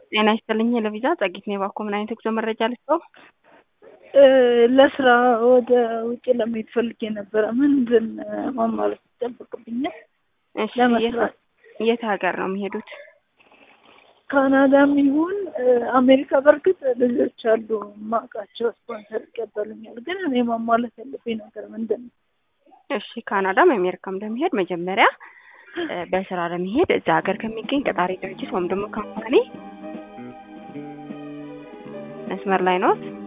ጤና ይስጥልኝ ለቪዛ ጸጊት ነው የባኮ ምን አይነት የጉዞ መረጃ ልስጠው? ለስራ ወደ ውጭ ለመሄድ ፈልጌ ነበረ። ምንድን ማሟላት ይጠበቅብኛል? እሺ ለመስራት የት ሀገር ነው የሚሄዱት? ካናዳም ይሁን አሜሪካ። በእርግጥ ልጆች አሉ ማውቃቸው ስፖንሰር ይቀበሉኛል። ግን እኔ ማሟላት ያለብኝ ነገር ምንድን ነው? እሺ ካናዳም አሜሪካም ለመሄድ መጀመሪያ በስራ ለመሄድ እዛ ሀገር ከሚገኝ ቀጣሪ ድርጅት ወይም ደግሞ ካምፓኒ መስመር ላይ ነው